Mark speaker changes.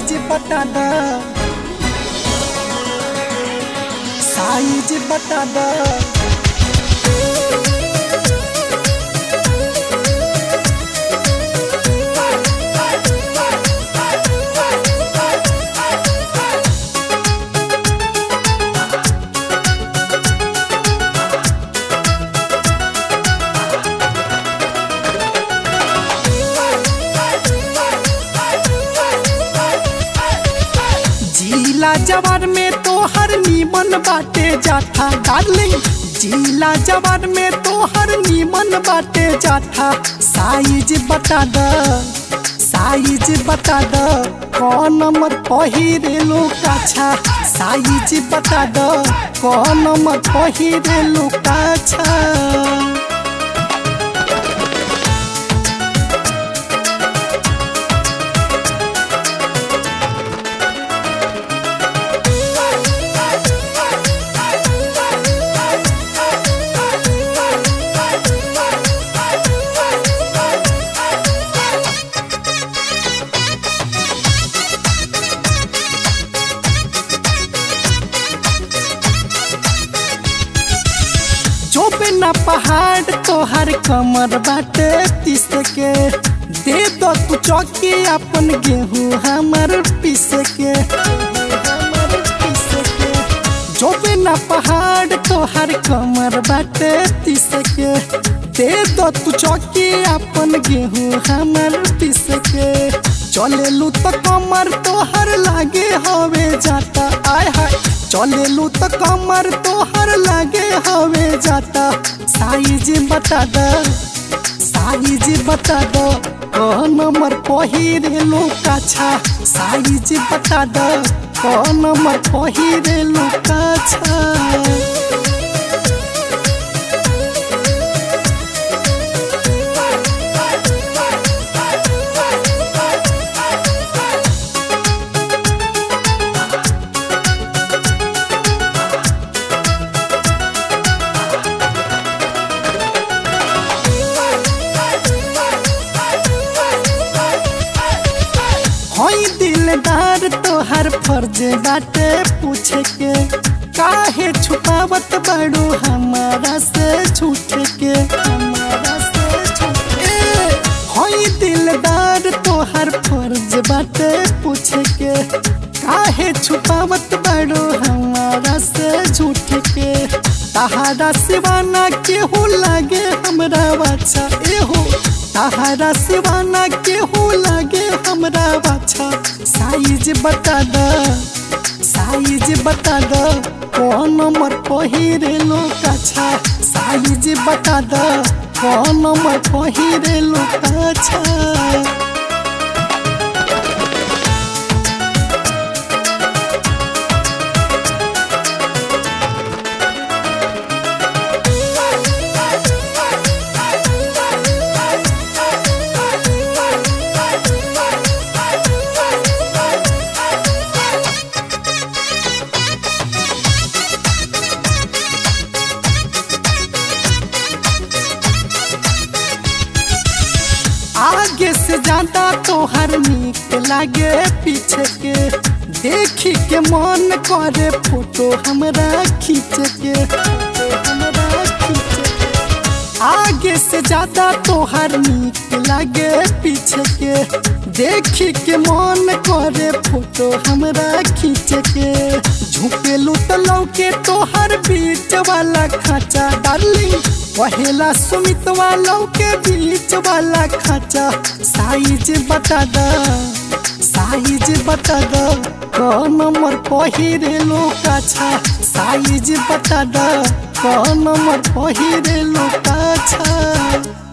Speaker 1: Size बता द size बता द जिला जवार में तो हर नीमन बाटे जाथा डार्लिंग जिला जवार में तो हर नीमन बाटे जाथा साइज बता द साइज बता द कौन नंबर पहिरे लो काछा साइज बता द कौन नंबर पहिरे लो काछा जो बिना पहाड़ तोहर कमर बाटे तीस के दे दो तू चौकी अपन गेहूँ हमर पीस के जो बिना पहाड़ तोहर कमर बाटे तीस के दे दो तू चौकी अपन गेहूँ हमर पीस के चलेलू तो कमर तोहर लागे हवे जाता आय हाय चलेलू तो कमर तोहर लागे हवे जाता साइज बता द साइज बता द कौन नंबर पहिरे लो काछा साइज बता द कौन नंबर पहिरे लो काछा हई दिलदार तोहर फर्ज बाटे पूछे के काहे छुपावत बड़ू हमारा से छूट के हमारा से छूट के हई दिलदार तोहर फर्ज बाटे पूछे के काहे छुपावत बड़ू हमारा से झूठ के तहारा सिवाना केहू लागे हमरा बाछा एहो तहारा सिवाना केहू लागे हमरा बाछा साइज बता द साइज बता द कौन नंबर पहिरे लो काछा साइज बता द कौन नंबर पहिरे लो काछा आगे से ज्यादा तोहर नीक लागे पीछे के देखी के मन करे फोटो हमरा खींच के फोटो हमरा खींच के। आगे से ज्यादा तोहर नीक लागे पीछे के देखी के मन करे फोटो हमरा खींच के झुकेलू तो लौके तोहर बीच वाला खाचा डार्लिंग पहला सुमित वालों के बीच वाला खाचा साइज बता द साइज बता द कौन नंबर पहिरे लो काछा साइज बता द कौन नंबर पहिरे लो काछा